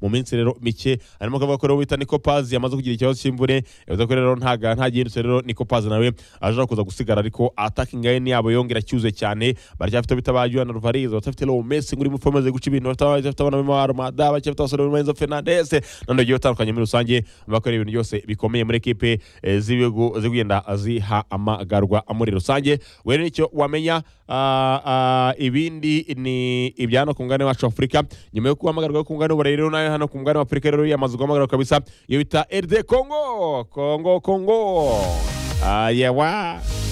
mu minsi rero mike harimo akavuga ko rero wita niko pazi yamaze kugira ikibazo cy'imvune yavuze ko rero ntaga ntagihindutse rero niko pazi nawe aje kuza gusigara ariko attacking line yabo yongera cyuze cyane baracyafite bita ba Juan Alvarez bafite Leo Messi nguri mu formaze guca ibintu bafite abana b'imwa Armada bafite abasore b'imwa Enzo Fernandez nando giye batandukanye muri rusange bakora ibintu byose bikomeye muri ekipe eh, z'ibihugu zigenda ziha amagarwa muri rusange we nicyo wamenya ah, ah, ibindi ni ibyano ku mugabane wacu wa Afurika nyuma yo guhamagarwa yo ku mugabane w'uburayi rero nayo hano ku mugabane wa Afurika rero yamaze guhamagarwa kabisa iyo bita RD Congo Congo Congo ah, yewa